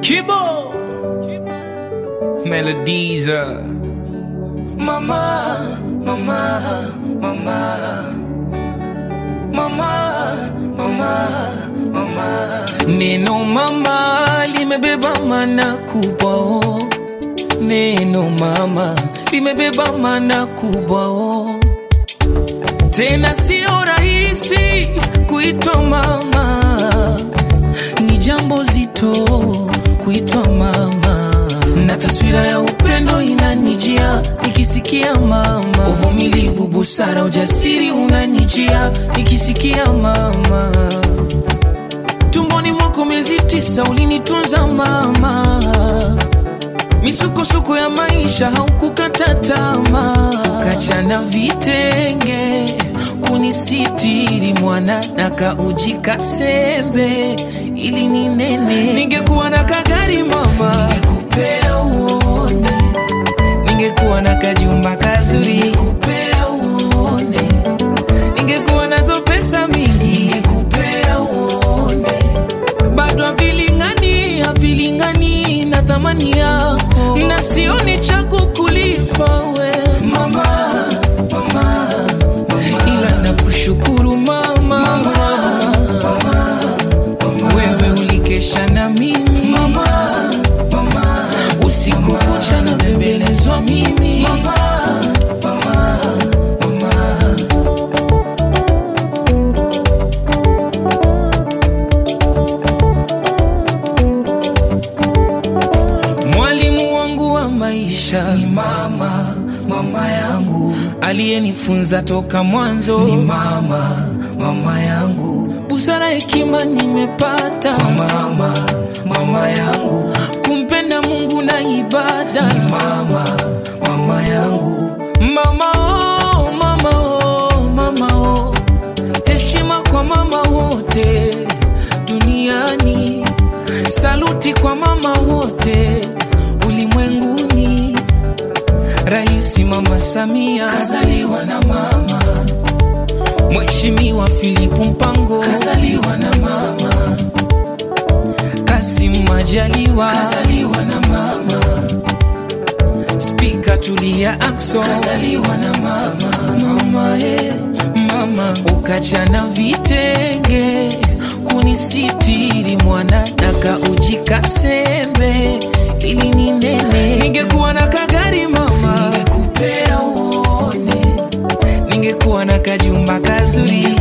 Kibo Melodies uh. Mama, mama, mama, mama, mama, mama. Neno mama limebeba maana kubwa oh. Neno mama limebeba maana kubwa oh. Tena sio rahisi kuitwa mama, ni jambo zito kuitwa mama, na taswira ya upendo inanijia nikisikia mama, uvumilivu, busara, ujasiri unanijia nikisikia mama. Tumboni mwako miezi tisa ulinitunza mama, misukosuko ya maisha haukukata tamaa, kachana vitenge kunisitiri mwana nakaujika sembe ili ninene. Ningekuwa na kagari mama, ningekupea uone. Ningekuwa na kajumba kazuri, ningekupea uone. Ningekuwa nazo pesa mingi, ningekupea uone. Bado havilingani, havilingani na thamani yako, na sioni cha kukulipa we mama, mama, mama. ila nakushukuru mama, mama, mama, mama. wewe ulikesha na mimi mama, mama. usiku kucha na bembelezwa mimi mama, mama, mama. Mwalimu wangu wa maisha ni mama, mama yangu aliyenifunza toka mwanzo ni mama, mama yangu. Busara, hekima nimepata kwa mama, mama yangu. Kumpenda Mungu na ibada ni mama, mama yangu. Mama oh, mama oh, mama oh. Heshima kwa mama wote duniani, saluti kwa mama wote ulimwenguni. Raisi Mama Samia kazaliwa na mama, Mheshimiwa Philip Mpango kazaliwa na mama, Kasim Majaliwa kazaliwa na mama, Spika Tulia Ackson kazaliwa na mama, mama eh, mama ukachana vitenge kunisitiri mwana daka ujika sembe ili ninene. Ningekuwa na kagari mama, ningekupea uone. Ningekuwa na kajumba kazuri,